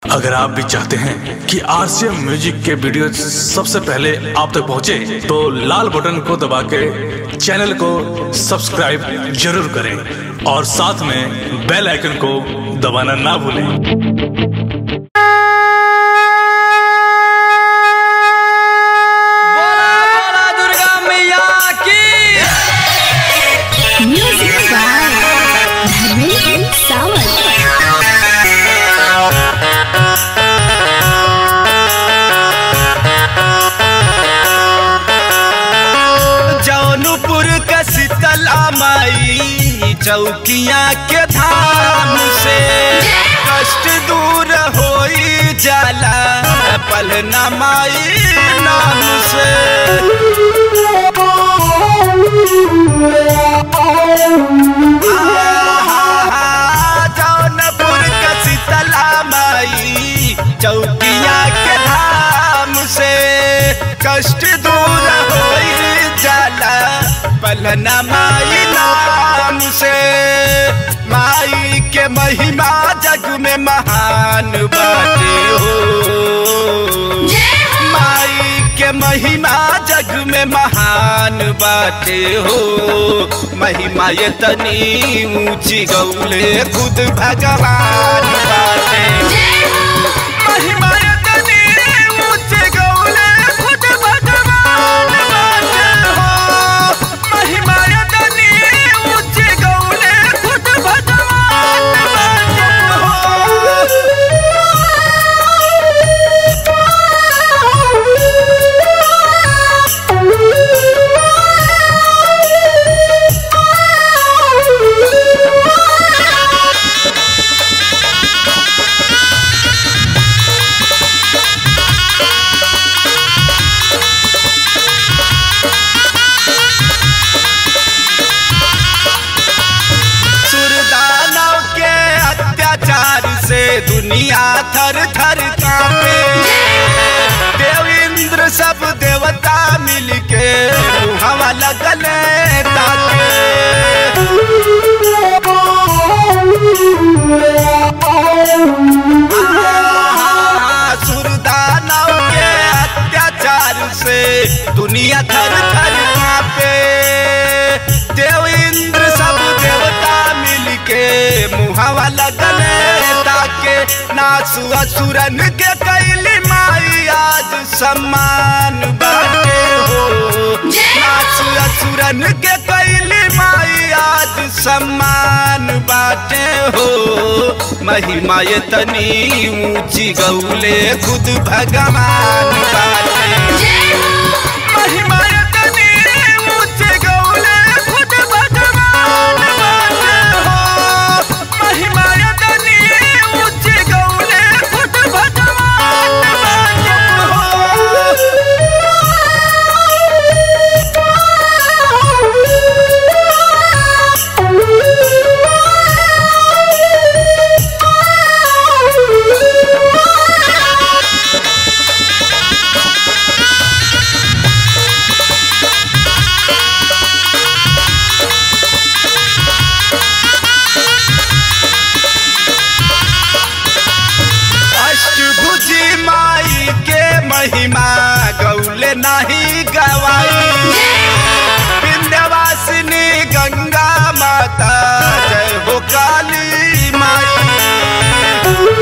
अगर आप भी चाहते हैं कि आरसीएम म्यूजिक के वीडियो सबसे पहले आप तक पहुंचे, तो लाल बटन को दबा के चैनल को सब्सक्राइब जरूर करें और साथ में बेल आइकन को दबाना ना भूलें बोला बोला दुर्गा मैया की Music by Dharmendra Sawant. Jaunpur के शीतला माई चौकिया के धाम से कष्ट दूर होई जाला पलना माई नाम से आहा, जौनपुर के शीतला माई चौकिया के धाम से कष्ट दूर होई जाला पलना माई नाम से माई के महिमा जग में महान बाटे हो माई के महिमा जग में महान बाटे हो महिमा ये तनी ऊंची गौले खुद भगवान बाटे महिमा ये तनी ऊंची गौले खुद भगवान बाटे हो महिमा ये तनी ऊंची गौले खुद भगवान बाटे हो सुरदानव के अत्याचार से दुनिया थर थर कांपे देवेंद्र सब देवता मिलके हवा लगल ताके आहा, सुरदानव के अत्याचार से दुनिया थर थर कांपे देवेंद्र सब देवता मिलके मुहावा लगल ताके नासु असुरन के कैली माई आज सम्मान बाटे हो नासु असुरन के कैली माई आज सम्मान बाटे हो महिमा ये तनी ऊंची गौले खुद भगवान बाटे महिमा ये तनी ऊंची गौले खुद भगवान बाटे हो महिमा ये तनी ऊंची गौले खुद भगवान बाटे हो अष्टभुजी माई के महिमा गौले नहीं गवाई विंध्यवासिनी गंगा माता जय हो काली माई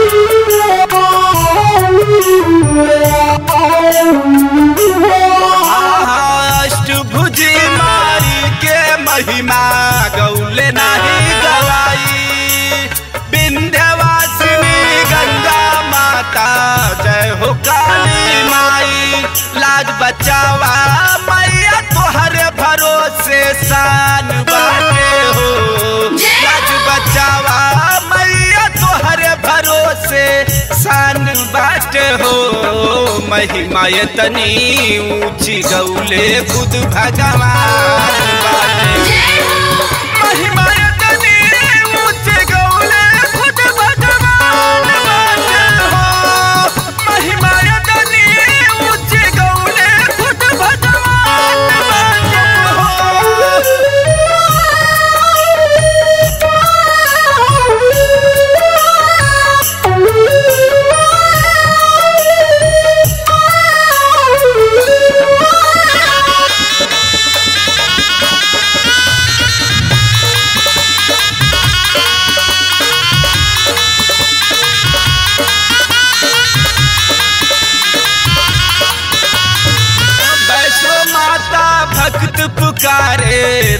आहा, अष्टभुजी माई के महिमा गौले नहीं गवाई विंध्यवासिनी गंगा माता जय हो काली माई लाज बचावा मैया तोहरे भरोसे शान बाटे हो लाज बचावा मैया तोहरे भरोसे शान बाटे हो महिमा ये तनी ऊंची गौले खुद भगवान बाटे महिमा ये तनी ऊंची गौले खुद भगवान बाटे हो महिमा ये तनी ऊंची गौले खुद भगवान बाटे हो Thank you.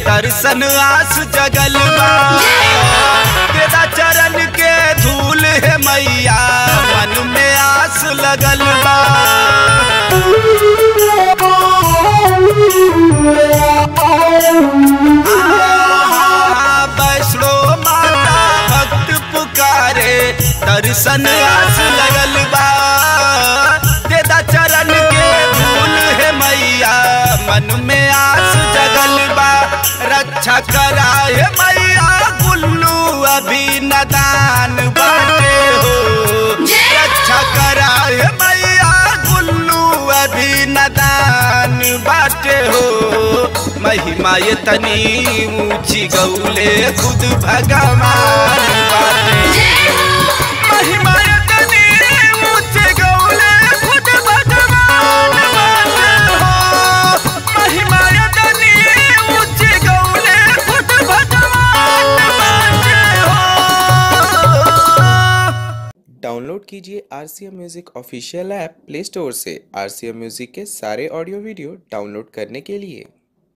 दर्शन आस जगल बा तेरा चरण के धूल है मैया मन में आस लगल बा आ, वैष्णो माता भक्त पुकारे दर्शन आस लगल बा तेरा चरण के धूल है मैया मन में आस जगल बा रक्षा कराए मैया गुल्लू अभी नदान बाटे हो रक्षा कराए मैया गुल्लू अभी नदान बाटे हो महिमा ये तनी ऊंची गौले खुद भगवान बाटे महिमा ये तनी ऊंची गौले खुद भगवान बाटे हो महिमा ये तनी ऊंची गौले खुद भगवान बाटे हो डाउनलोड कीजिए R C M music official app play store से आर सी एम म्यूज़िक के सारे ऑडियो वीडियो डाउनलोड करने के लिए